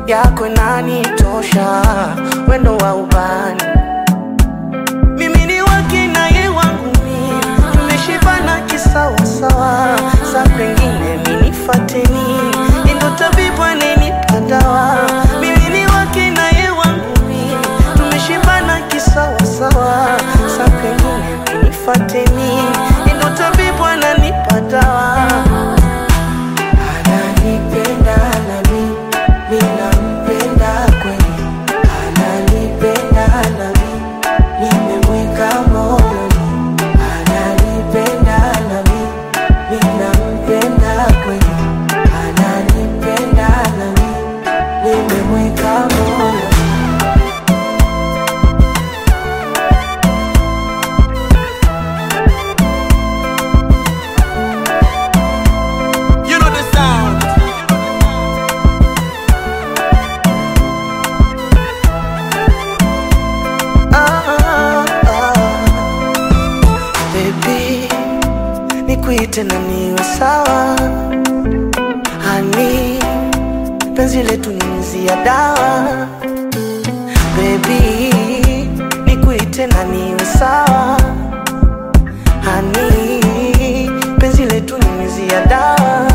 yako inanitosha, wendo wa ubani mimi ni wake na ye wangu mimi, tumeshibana kisawasawa, sa kwengine minifateni, ndo tabibu anenipa dawa. Mimi ni wake na ye wangu mimi, tumeshibana kisawasawa, sa kwengine minifateni, ndo tabibu ananipa dawa. Ananipenda nami, mimi nampenda kweli, ananipenda nami nimemweka moyoni, ananipenda nami, mimi nampenda kweli, ananipenda nami, nimemweka moyoni. You know the sound. Ah, ah. Baby, nikuite na niwe sawa hani penzi letu ni mzi ya dawa Baby, nikuite na niwe sawa hani penzi letu ni mzi ya dawa